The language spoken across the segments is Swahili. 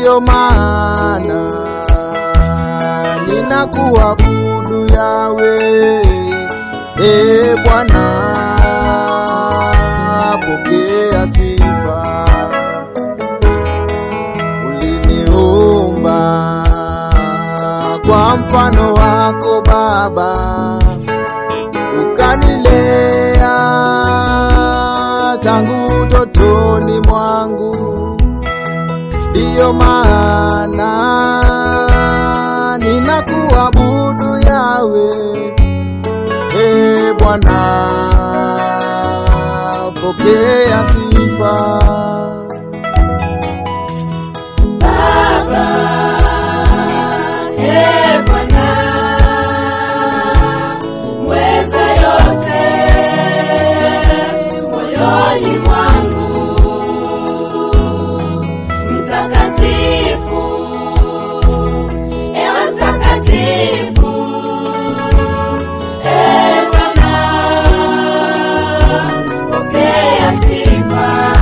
ndiyo maana ninakuabudu yawe. E Bwana, pokea sifa. Uliniumba kwa mfano wako Baba, ukanilea tangu utotoni mwangu, ndiyo maana ninakuabudu yawe. E Bwana, pokea sifa. Baba, e Bwana, mweza yote moyoni mwangu, mtakatifu, ewe mtakatifu, e Bwana, pokea sifa.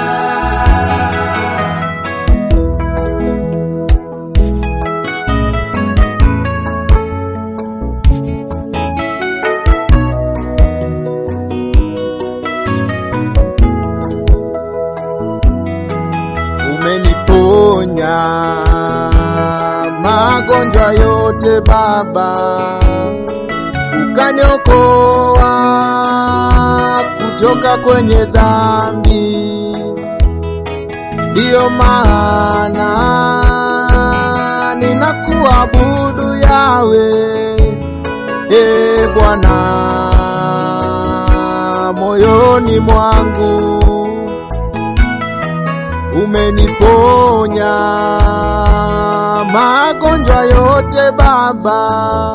umeniponya magonjwa yote Baba, ukaniokoa kutoka kwenye dhambi. Ndiyo maana ninakuabudu yawe, e Bwana, moyoni mwangu umeniponya magonjwa yote Baba,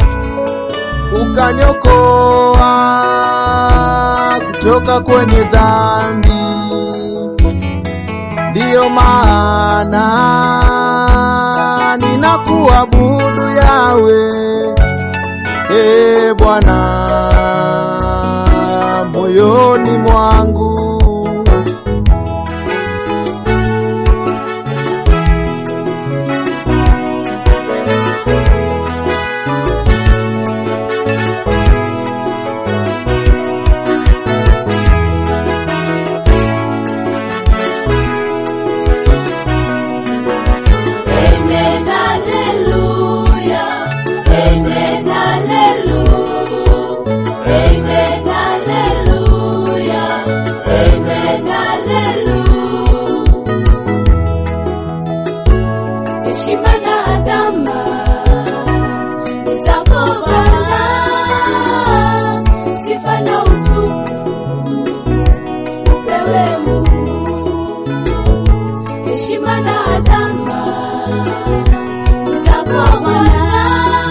ukaniokoa kutoka kwenye dhambi. Ndiyo maana ninakuabudu yawe, e Bwana, moyoni mwangu Amen, hallelujah. Amen, hallelujah. Amen, hallelujah. Amen, hallelujah. Heshima na adama ni zako Bwana, sifa na utukufu upewe Mungu heshima na adama zako Bwana,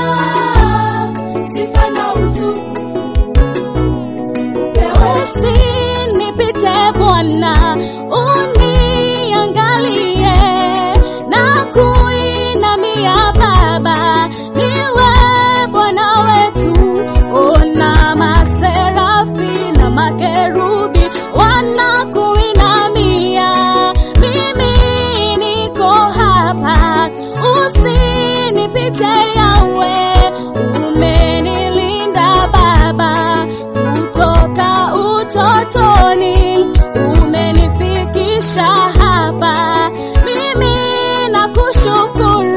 sifa na utukufu upewe. Usinipite Bwana, uniangalie na kuinamia Baba, niwe Bwana wetu. Ona maserafi na makerubi wanakuinamia, mimi niko hapa, usinipite Yawe, umenilinda Baba kutoka utotoni, umenifikisha hapa, mimi nakushukuru